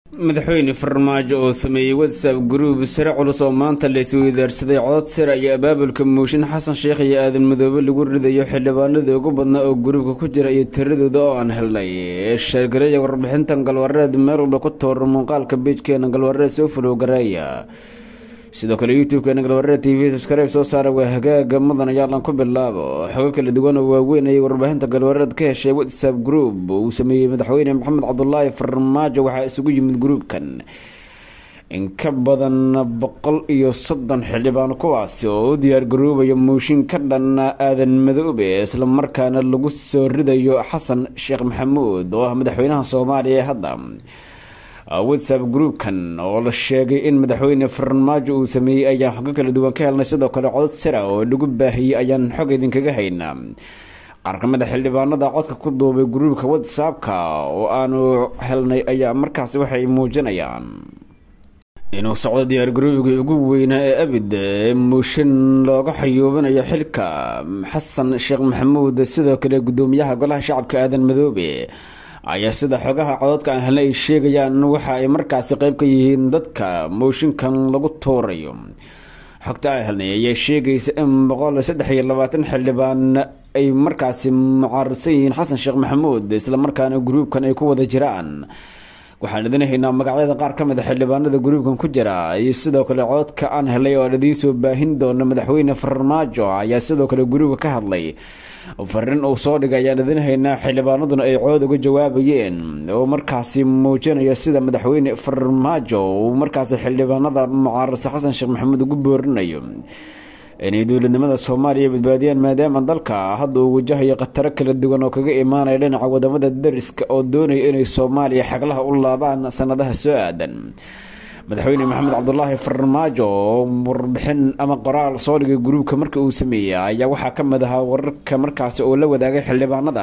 madaxweyne farmaajo oo sameeyey whatsapp gruub sare culus oo maanta la isweydaarsaday codod sira iyo abaabulka muushin xasan sheekh iyo aadan madoobe lagu ridayo xildhibaanadii ugu badnaa oo gruubka ku jira iyo tiradooda oo aan helnay sheergareeya warbixintan galwareed meel walba ku toora muuqaalka beijkeena galwareed soo fulow gareeya sidoo kale youtube-keena galwareed t v subskribe soo saara waa hagaaga mudan ayaalan ku bilaabo xogo kala duwan oo waaweyn ayay warbaahinta galwareed ka heshay whatsapp group uu sameeyey madaxweyne maxamed cabdulaahi farmaajo waxaa isugu yimid gruubkan in ka badan boqol iyo soddon xildhibaan kuwaasi oo u diyaar garoobaya muushin ka dhan aadan madoobe islamarkaana lagu soo ridayo xasan sheekh maxamuud oo ah madaxweynaha soomaaliya ee hadda whatsapp groupkan oo la sheegay in madaxweyne farmaajo uu sameeyey ayaan xogo kala duwan ka helnay sidoo kale codod sira oo lagu baahiyey ayaan xog idinkaga haynaa qaar ka mid a xildhibaanada codka ku duubay gruubka whatsappka oo aanu helnay ayaa markaasi waxay muujinayaan inuu socdo diyaar garoobigii ugu weynaa ee abid ee muushin looga xayuubinayo xilka xasan sheekh maxamuud sidoo kale gudoomiyaha golaha shacabka aadan madoobe ayaa sida xogaha cododka aan helnay ay sheegayaan waxa ay markaasi qeyb ka yihiin dadka mooshinkan lagu tuurayo xogta aan helnay ayaa sheegaysa in boqol saddex iyo labaatan xildhibaan ay markaasi mucaaradsan yihiin xasan sheekh maxamuud islamarkaana gruubkan ay ku wada jiraan waxaan idin haynaa magacyada qaar ka mid a xildhibaanada gruubkan ku jira iyo sidoo kale cododka aan helay oo aan idiin soo baahin doono madaxweyne farmaajo ayaa sidoo kale gruubka ka hadlay fariin uu soo dhigay ayaan idin haynaa xildhibaanaduna ay cood uga jawaabayeen oo markaasi muujinaya sida madaxweyne farmaajo uu markaasi xildhibaanada mucaaradsa xasan sheekh maxamuud ugu boorinayo inay dowladnimada soomaaliya badbaadiyaan maadaama dalka hadda uu wajahayo khataro kala duwan oo kaga imaanaya dhinaca wadamada dariska oo doonaya inay soomaaliya xaglaha u laabaan sanadaha soo aadan madaxweyne maxamed cabdulaahi farmaajo oo warbixin ama qoraal soo dhigay gruubka marka uu sameeyey ayaa waxaa ka mid ahaa wararka markaasi oo la wadaagay xildhibaanada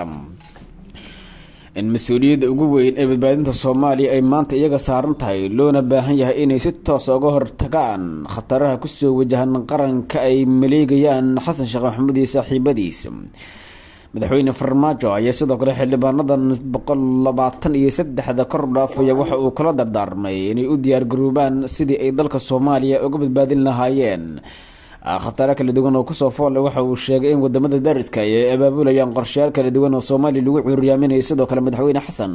in mas-uuliyadda ugu weyn ee badbaadinta soomaaliya ay maanta iyaga saaran tahay loona baahan yahay inay si toos uga hortagaan khataraha kusoo wajahan qaranka ay maleegayaan xasan sheekh maxamuud iyo saaxiibadiisa madaxweyne farmaajo ayaa sidoo kale xildhibaanadan boqol labaatan iyo saddexda kor dhaafaya waxa uu kala dardaarmay inay u diyaar garoobaan sidii ay dalka soomaaliya uga badbaadin lahaayeen khataro kala duwan oo kusoo foolle waxa uu sheegay in wadamada dariska ay abaabulayaan qorshayaal kala duwan oo soomaaliya lagu cuuriyaaminayo sidoo kale madaxweyne xasan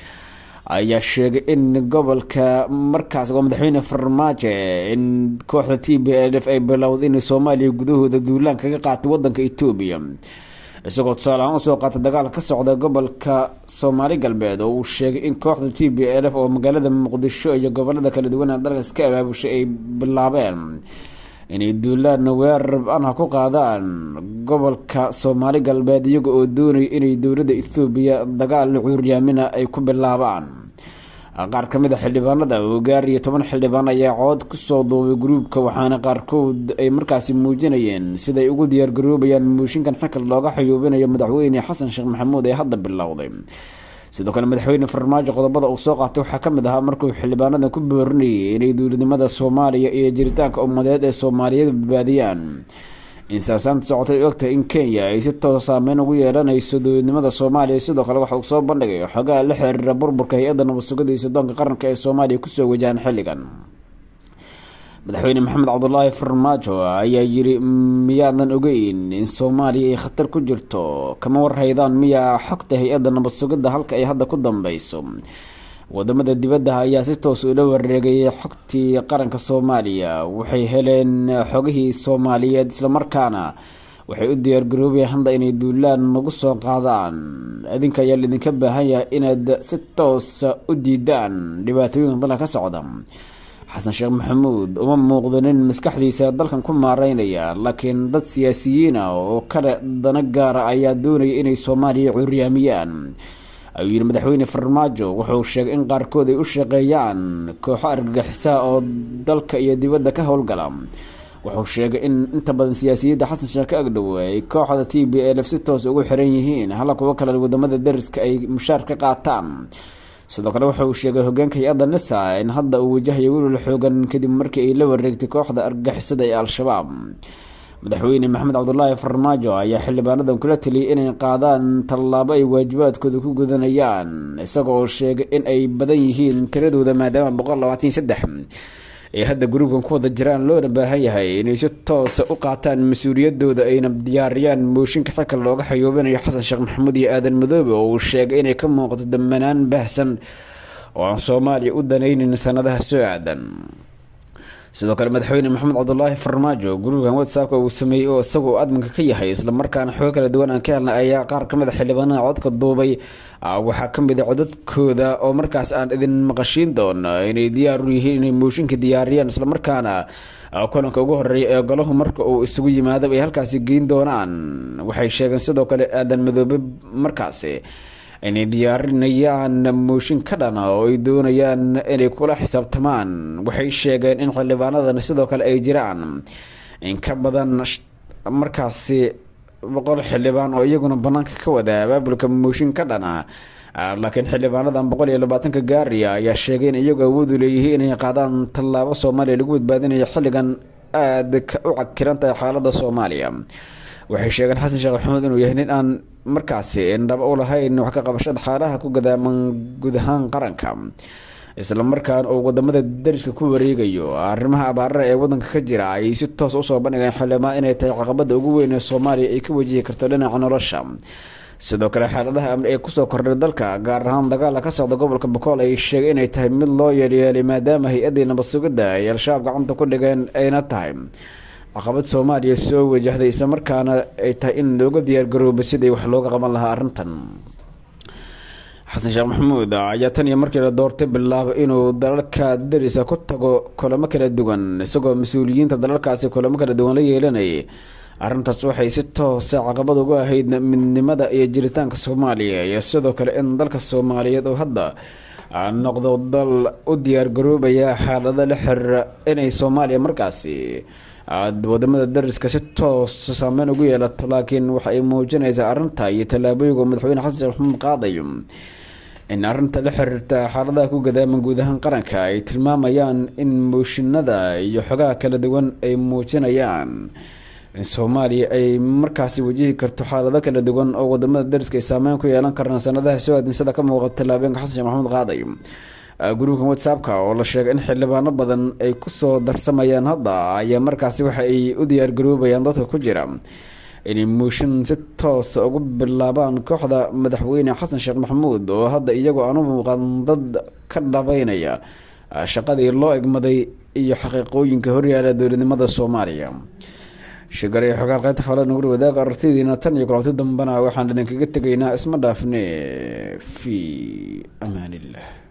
ayaa sheegay in gobolka markaas waa madaxweyne farmaajo in kooxda t b l f ay bilowday inay soomaaliya gudahooda duulaan kaga qaatay wadanka etoobiya isagoo tusaale ahaan usoo qaatay dagaal ka socda gobolka soomaali galbeed oo uu sheegay in kooxda t b l f oo magaalada muqdisho iyo gobolada kala duwan ee dalkaas ka abaabushay ay bilaabeen inay duulaan weerar an ha ku qaadaan gobolka soomaali galbeed iyaga oo doonaya inay dowladda ethoobiya dagaal cuuryaamina ay ku bilaabaan qaar ka mid a xildhibaanada oo gaar iyo toban xildhibaan ayaa cood kusoo duubay gruubka waxaana qaarkood ay markaasi muujinayeen siday ugu diyaar garoobayaan muushinkan xilka looga xayuubinayo madaxweyne xasan sheekh maxamuud ee hadda bilowday sidoo kale madaxweyne farmaajo qodobada uu soo qaatay waxaa ka mid ahaa markuu xildhibaanadan ku boorinayay inay dowladnimada soomaaliya iyo jiritaanka ummadeed ee soomaaliyeed badbaadiyaan insaasaanta socotay ogtahay in kenya ay si toos saameyn ugu yeelanayso dowladnimada soomaaliya sidoo kale waxa uu soo bandhigay xogaha la xiriira burburka hay-adda nabad sugada iyo sodoonka qaranka ee soomaaliya kusoo wajahan xilligan madaxweyne maxamed cabdulaahi farmaajo ayaa yiri miyaadan ogeyn in soomaaliya ay khatar ku jirto kama warhaydaan miyaa xogta hay-adda nabad sugidda halka ay hadda ku dambeyso wadamada dibadda ayaa si toos ula wareegayay xogtii qaranka soomaaliya waxay heleen xogihii soomaaliyeed islamarkaana waxay u diyaar garoobayaan hadda inay duulaan nagu soo qaadaan idinka ayaa laidinka baahan yahay inaad si toosa u diidaan dhibaatooyinka dalka ka socda xasan sheekh maxamuud uma muuqdo nin maskaxdiisa dalkan ku maareynaya laakiin dad siyaasiyiin ah oo kale dana gaara ayaa doonaya inay soomaaliya curyaamiyaan ayuu yidhi madaxweyne farmaajo wuxuu sheegay in qaarkood ay u shaqeeyaan kooxo argagixisaa oo dalka iyo dibadda ka howlgala wuxuu sheegay in inta badan siyaasiyadda xasan sheekh ka agdhow ay kooxda t b l f si toos ugu xiran yihiin hala kuwo kale wadamada dariska ay mushaar ka qaataan sidoo kale waxa uu sheegay hogaanka hay-adda nisa in hadda uu wajahayo welwal xoogan kadib markii ay la wareegtay kooxda argagixisada ee al-shabaab madaxweyne maxamed cabdulaahi farmaajo ayaa xildhibaanadan kula taliyay inay qaadaan tallaabo ay waajibaadkooda ku gudanayaan isagoo sheegay in ay badan yihiin tiradooda maadaama boqol labaatan iyo saddex ay hadda gruubkan ku wada jiraan loona baahan yahay inay si toosa u qaataan mas-uuliyadooda ayna diyaariyaan mooshinka xilka looga xayoobinayo xasan sheekh maxamuud iyo aadan madoobe oo uu sheegay inay ka muuqato damanaan baahsan oo aan soomaaliya u danaynin sanadaha soo aadan sidoo kale madaxweyne maxamed cabdulaahi farmaajo gruubkan whatsappka uu sameeyey oo isagoo adminka ka yahay islamarkaana xogo kala duwan aan ka helnay ayaa qaar kamid a xildhibaanaha codka duubay waxaa kamid a codadkooda oo markaas aan idin maqashiin doono inay diyaar u yihiin inay mooshinka diyaariyaan islamarkaana kulanka ugu horeeya ee golahu marka uu isugu yimaado ay halkaasi geyn doonaan waxay sheegeen sidoo kale aadan madoobe markaasi inay diyaarinayaan mooshin ka dhana oo ay doonayaan inay kula xisaabtamaan waxay sheegeen in xildhibaanadan sidoo kale ay jiraan in ka badan markaasi boqol xildhibaan oo iyaguna banaanka ka wada abaabulka mooshin ka dhana laakiin xildhibaanadan boqol iyo labaatanka gaariya ayaa sheegay in iyagu awoodu leeyihiin inay qaadaan tallaabo soomaaliya lagu badbaadinayo xilligan aada u cakiran tahay xaalada soomaaliya waxay sheegeen xasan sheekh maxamuud inuu yahay nin aan markaasi indhaba u lahayn wax ka qabashada xaalaha ku gadaaman guud ahaan qaranka islamarkaan uu wadamada dariska ku wareegayo arrimaha abaarara ee wadanka ka jira ay si toos usoo bandhigeen xildhibaan inay tahay caqabada ugu weyn ee soomaaliya ay ka wajihi karto dhinaca nolosha sidoo kale xaaladaha amni ee kusoo kordhay dalka gaar ahaan dagaala ka socda gobolka bokool ay sheegay inay tahay mid loo yeelyeelay maadaama hay-adii nabad sugidda ay al-shabaab gacanta ku dhigeen ayna tahay caqabad soomaaliya soo wajahday islamarkaana ay tahay in looga diyaargarooba sidii wax looga qaban lahaa arrintan xasan sheekh maxamuud ayaa tan iyo markii la doortay bilaabay inuu dalalka darisa ku tago kulamo kala duwan isagoo mas-uuliyiinta dalalkaasi kulamo kala duwan la yeelanayay arrintaas waxay si toosa caqabad ugu ahayd midnimada iyo jiritaanka soomaaliya iyo sidoo kale in dalka soomaaliyeed oo hadda noqdo dal u diyaargaroobaya xaalado la xiriira inay soomaaliya markaasi wadamada dariska si toosa saameyn ugu yeelato laakiin waxa ay muujinaysaa arrinta iyo tallaabooyinka madaxweyne xasan sheekh maxamuud qaadayo in arrinta la xiriirta xaaladaha ku gadaaman guud ahaan qaranka ay tilmaamayaan in mooshinada iyo xogaha kala duwan ay muujinayaan in soomaaliya ay markaasi wajihi karto xaalado kala duwan oo wadamada dariska ay saameyn ku yeelan karaan sanadaha soo aadin sida ka muuqata tallaabeenka xasan sheekh maxamuud qaadayo gruubkan whatsappka oo la sheegay in xildhibaano badan ay kusoo darsamayaan hadda ayaa markaasi waxa ay u diyaargaroobayaan dadka ku jira inay mooshin si toosa ugu bilaabaan kooxda madaxweyne xasan sheekh maxamuud oo hadda iyagoo aan u muuqan dad ka dhabeynaya shaqadii loo egmaday iyo xaqiiqooyinka horyaala dowladnimada soomaaliya shigare xogaal qaybta fala nugul wadaaga aragtidiina tan iyo kulabti dambena waxaan idinkaga tegaynaa isma dhaafne fi amaan illah